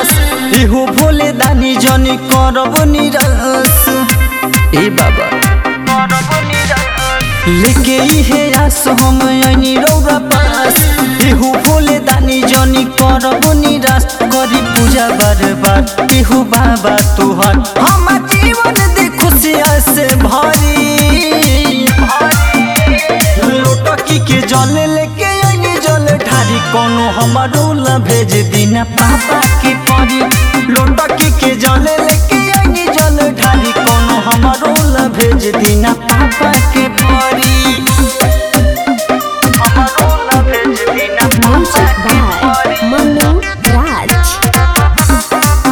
पास इहो भोले दानी जनी करब निराश ए बाबा लेके इहे आस हम ऐनी रौरा पास इहो भोले दानी जनी करब निराश करी पूजा बार बार इहो बाबा तुहर हम जीवन दे खुशिया से भरी लोटकी के जल लेके आइनी जल ढारी कोनो हमारो ला भेज दीना पापा के परी लोटकी के जल लेके आइनी जल ढारी कोनो हमारो ला भेज दीना पापा के परी हमारो ला भेज दीना पापा Music के by परी Manu Raj.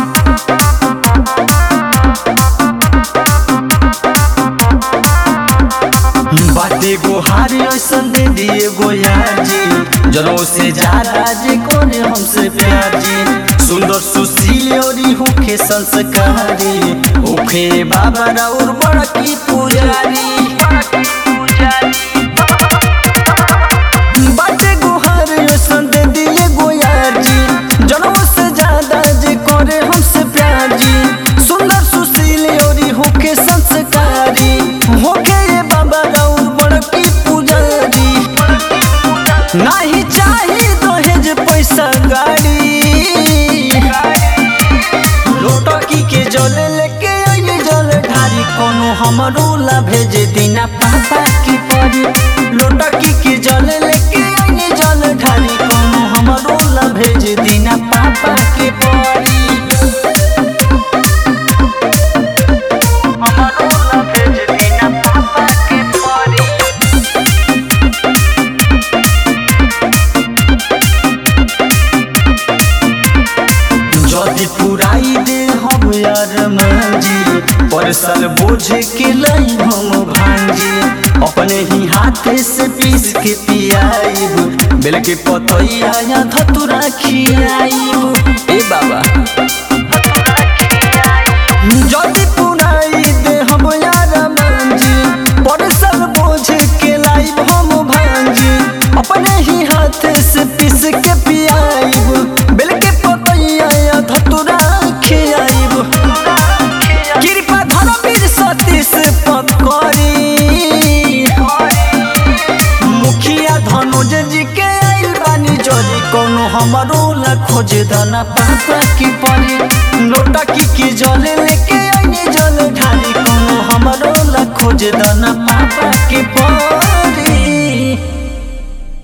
बाटे गोहारी ऐसन दे दिए गोयार जी जनों से ज्यादा जे कोने हमसे प्यार जी सुंदर सुशील और होखे संस्कारी होखे बाबा और बड़की पुजारी बाटे गोहार ऐसन दे दिए गोयार जी जनों से ज्यादा जे करे हमसे प्यार जी सुंदर सुशील और होके संस्कारी होके ये बाबा और बड़की पुजारी नहीं चाही दहेज पैसा गाड़ी लोटकी के जल लेके आइए जल ढारी कोनो हमरो ला भेज दीना पापा की परी लोटकी के जल लेके आइए जल ढारी कोनो हमरो ला भेज दीना पापा के परी हमरो ला भेज दीना पापा के परी যদি पुराई दे हम यार मंजी परसल बोझ के लाई हम भांजी अपने ही हाथे से पीस के पियाईब बेल के पतैया या धतुरा खियाईब ए बाबा যদি पुराई दे हम यार मंजी परसल बोझ के लाईब हम भांजी अपने ही हाथे से पीस के पियाईब बेल के पतैया या धतुरा खियाईब कृपा धर्मवीर सतीश पकड़ी मुखिया धनुज जी के आइल बानी जरी कोनो हमारो ला खोज दना पापा की परी लोटा की की जले लेके आइनी